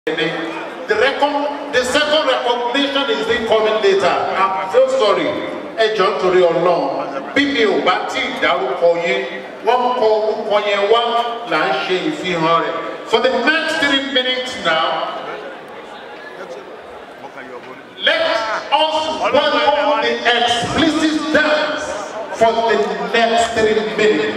The, recon- the second recognition is being coming later. I'm so sorry. Ẹ jọ nítorí ọlọ́run. Bí mi ò bá tí ì dárúkọ yín, wọ́n kọ orúkọ yẹn wá là ń ṣe ìfihàn rẹ̀. For the next three minutes now, let us welcome the explicit dance for the next three minutes.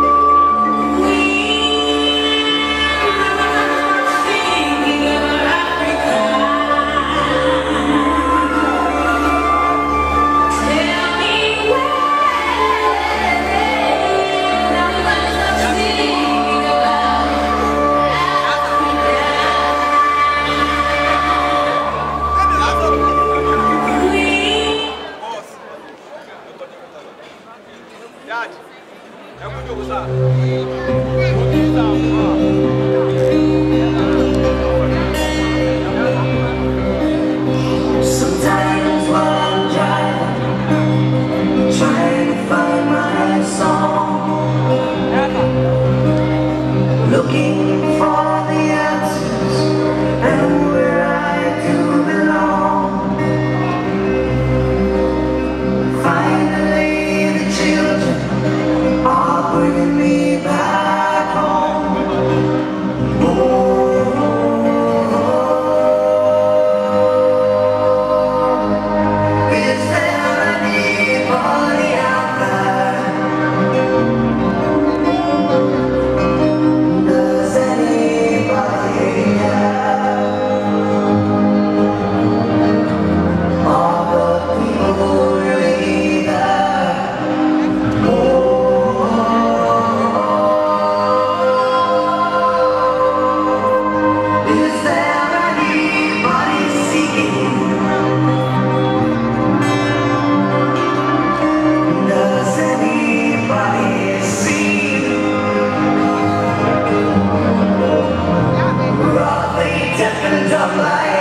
Sometimes while I'm driving, trying to find my song, looking for the answers and where I do belong. Finally, the children are bringing me back home. Is there anybody out there? Does anybody care? Are the people really there? Oh, is there anybody seeking? Does anybody see? Are they deaf and dumb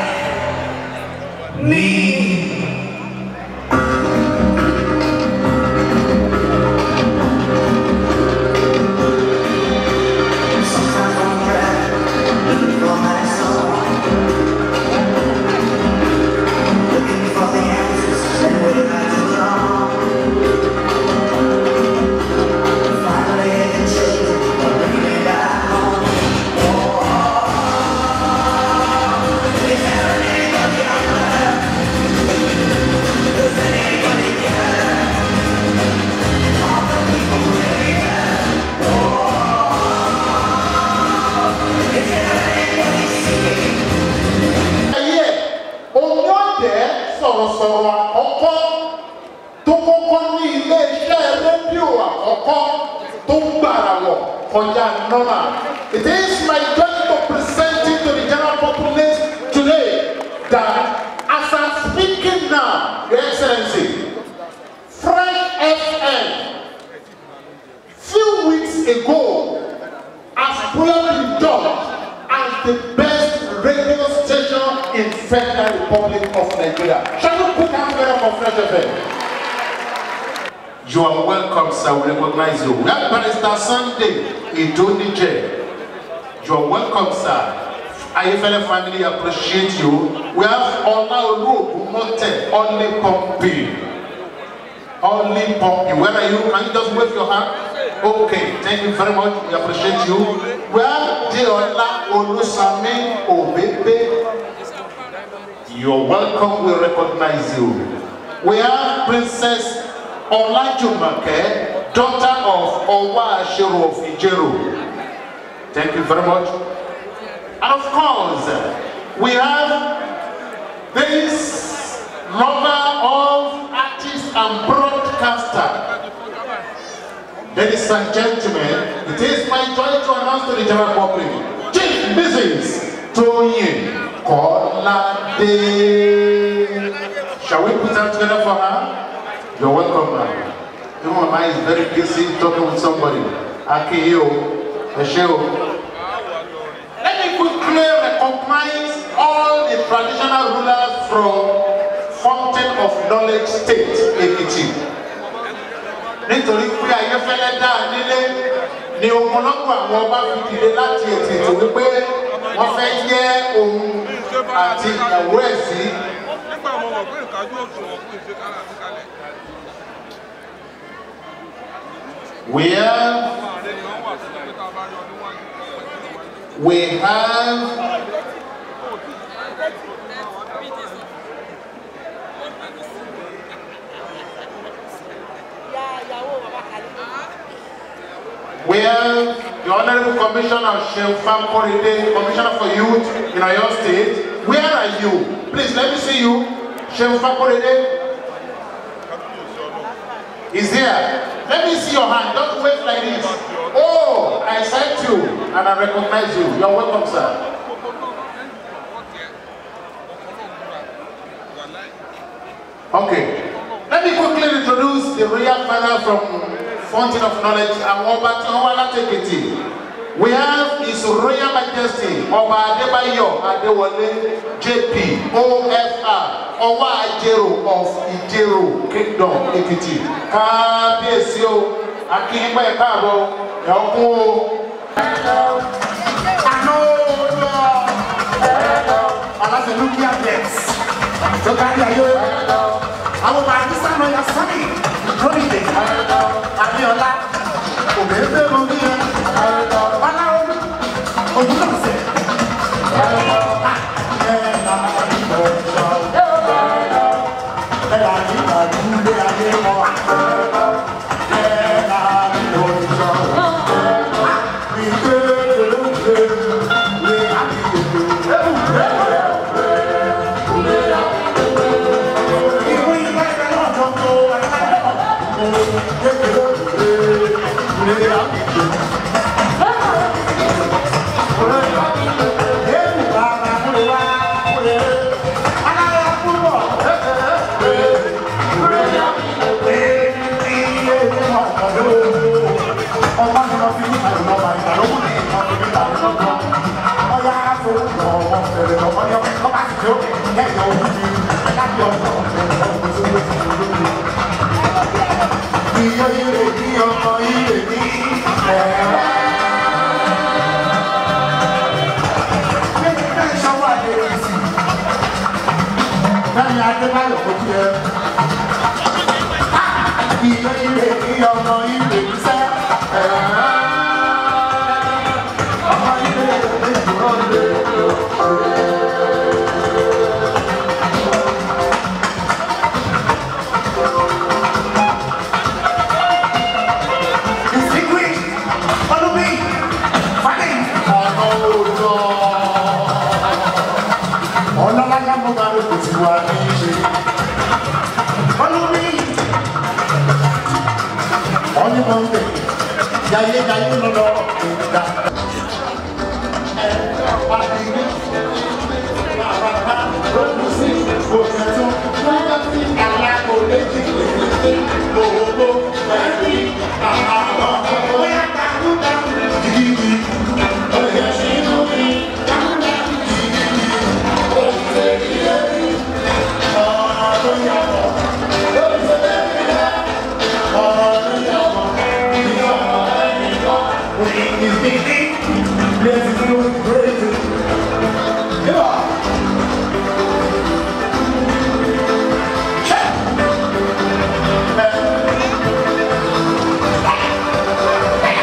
like me? Sometimes I'm trapped, looking for my soul. Looking for the answers and where I belong. Finally, I can take it, but bring me back home. Is there anybody out there? Does anybody care? Are the people really there? Is there anybody seeking? ayé omi ọ̀jẹ̀ sọ̀rọ̀sọ̀rọ̀ àkọ́kọ́ tó kọ́kọ́ ní ilé-iṣẹ́ rédíò àkọ́kọ́ tó ń gbàrà wọ̀ kọjá nọ́mà. It is my joy to present it to the general populace today that as I'm speaking now, Your Excellency, Fresh FM few weeks ago has proudly been judged as the best radio station in Federal Republic of Nigeria. Shall we put hands together for Fresh FM? You are welcome, sir. We recognize you. We have Barrister Sunday Idonije. You are welcome, sir. Ayefele family appreciate you. We have Olaolu Ogunmote Only Pumping. Only pumping. Where are you? Can you just wave your hand? Okay, thank you very much. We appreciate you. We have Deola Olusami Obebe. You're welcome. We recognize you. We have Princess Olajumake, daughter of Owa Ashiru of Ijeru. Thank you very much. And of course, we have this lover of artist and broadcaster. Ladies and gentlemen, it is my joy to announce to the general public, Chief Mrs. Toyin Kolade. Shall we put that together for her? You're welcome, ma'am. Even my mind is very busy talking with somebody. Akiyo, Esheo. Let me quickly recognize all the traditional rulers from Fountain of Knowledge State, Ekiti. Nítorí pé Ayéfẹ́lẹ́ dá a nílé, ni ogunlọ́gbọ̀ àwọn ọba fi dìde láti ètò ètò wípé wọ́n fẹ́ jẹ́ òun àti ìyàwó ẹ̀ sí. nígbà mo mọ̀ pé ìkájú òṣùwọ̀n kò ṣe kára àti kalẹ̀ We have, àwọn ààrẹ ni wọ́n wà sí pé tá a bá yọ níwájú we have We have the Honorable Commissioner Shemfam Koride, Commissioner for Youth in Oyo State. Where are you? Please let me see you. Shemfam Koride is here. Let me see your hand. Don't wave like this. Oh, I sight you and I recognize you. You're welcome, sir. Okay. Let me quickly introduce the royal father from Fountain of Knowledge and Ọba tí wọ́n wá láti Èkìtì. We have His Royal Majesty Ọba Adébáyọ̀ Adéwọlé JP OFR Ọwọ́ Ajero of Ìjẹ̀rò Kingdom Èkìtì. Kábíyèsí o, Akínyínpá ẹ̀ka àbọ̀ ẹ̀kún o. aláṣẹ nuclear deaths tó kárí ayé àwọn ọba àdìsá náà yà sọ́ni lórí ìdè abiola òbẹ́ẹ́bẹ́ mọ bí yẹn báláwo ojú náà sẹ. Ẹ̀rọ àti ìgbàlúlé ayé wọn. Ẹ̀rọ àti ìgbàlúlé Adébáyọ̀ kò tiẹ̀. Ìyọ̀ ire ní ọmọ ire sẹ́. Ọmọ ire lè dúró lé. Distinguished Olúmi Fadé. Ọ̀nà òjò. Ọlọ́láyà mo máa ń kò sí wa ní í ṣe. Olúmi. Ọ̀nì mọ̀ ń bẹ̀. Yàyé yàyé lọ́dọ̀ ìgbà. Ẹ̀ka pàdé ní àbàbà lókun sí òṣèlú. Lọ́jọ́ sí alákòólẹ́jì lè gbogbo ẹ̀rí àwọn bóyá dàrúdà jìgìdì. Oyè sínú mi dàrúdà jìgìdì. Oṣù ìlérí ọ̀rọ̀ tó yàtọ̀. Oṣù ìlérí ọ̀rọ̀ tó yàtọ̀. Ìyọ̀rọ̀ ẹni kọ́. Òyìn ìsìnkí. Lẹ́sìn tó ń gbèrè. Yíwọ̀. Check.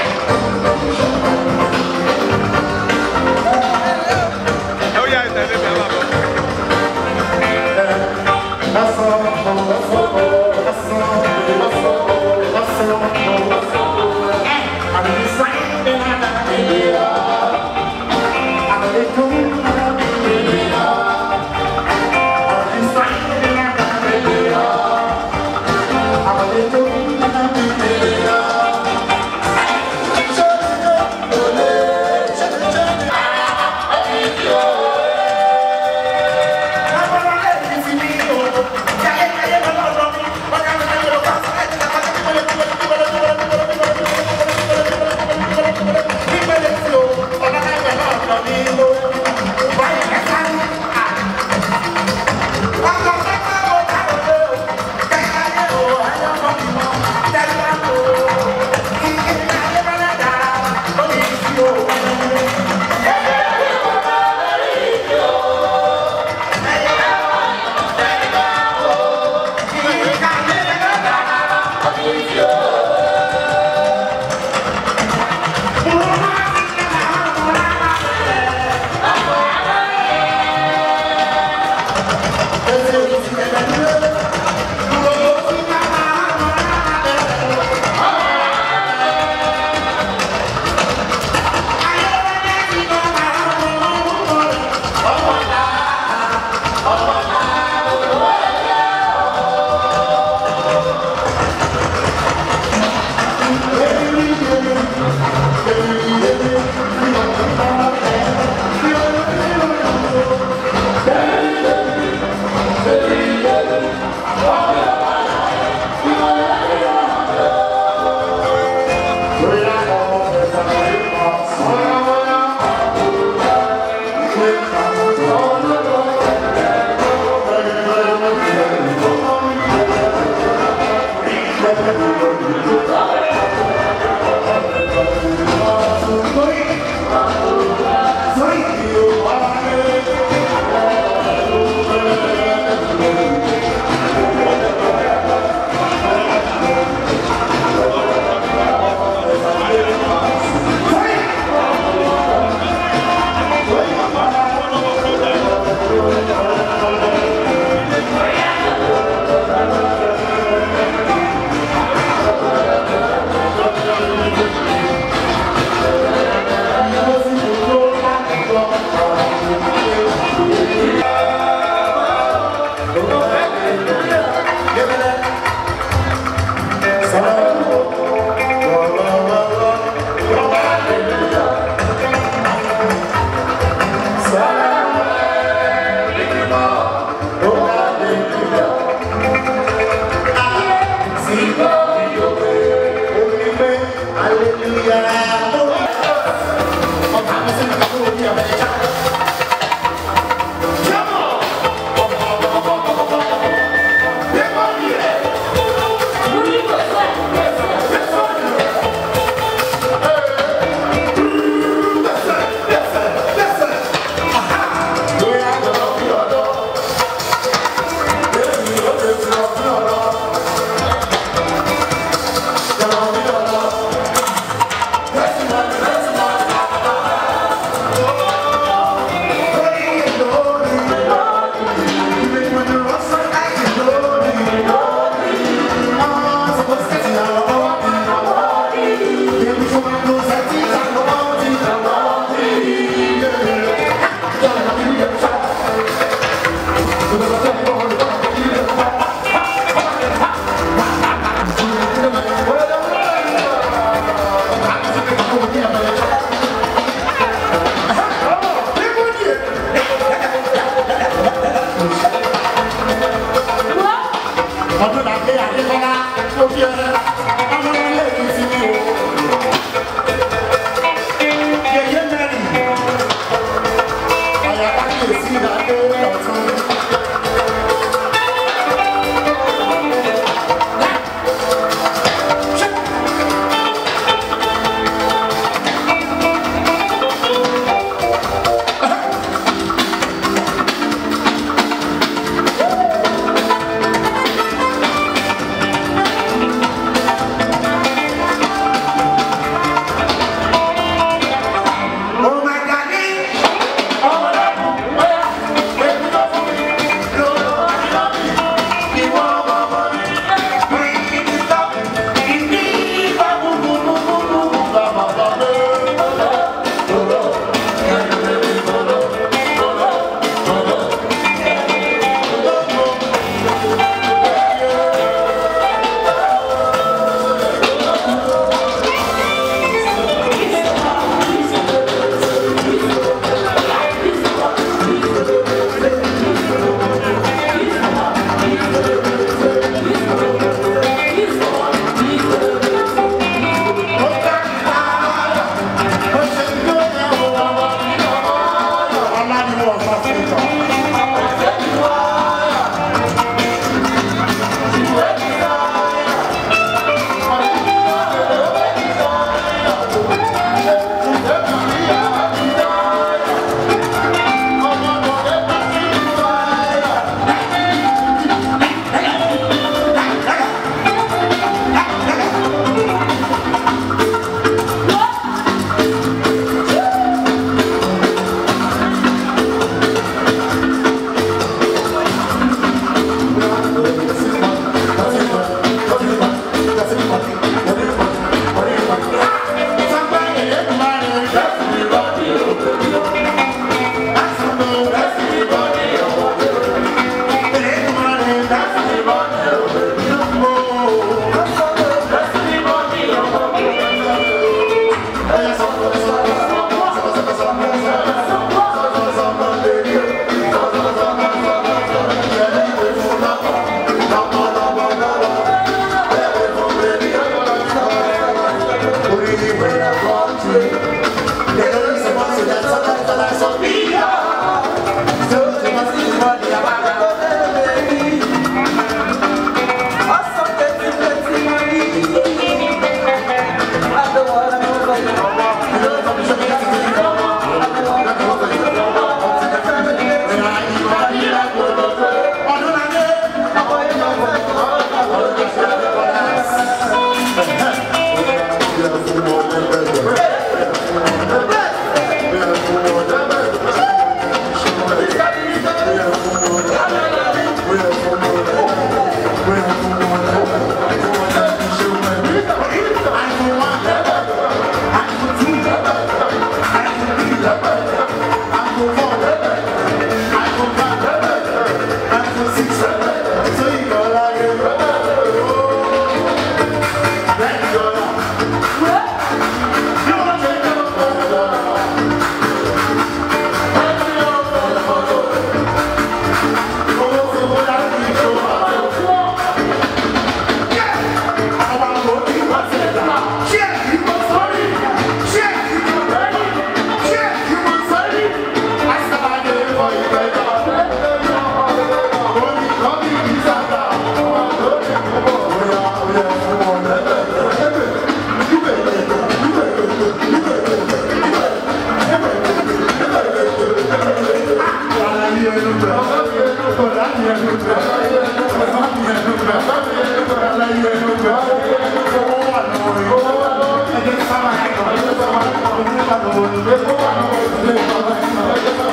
Thank you.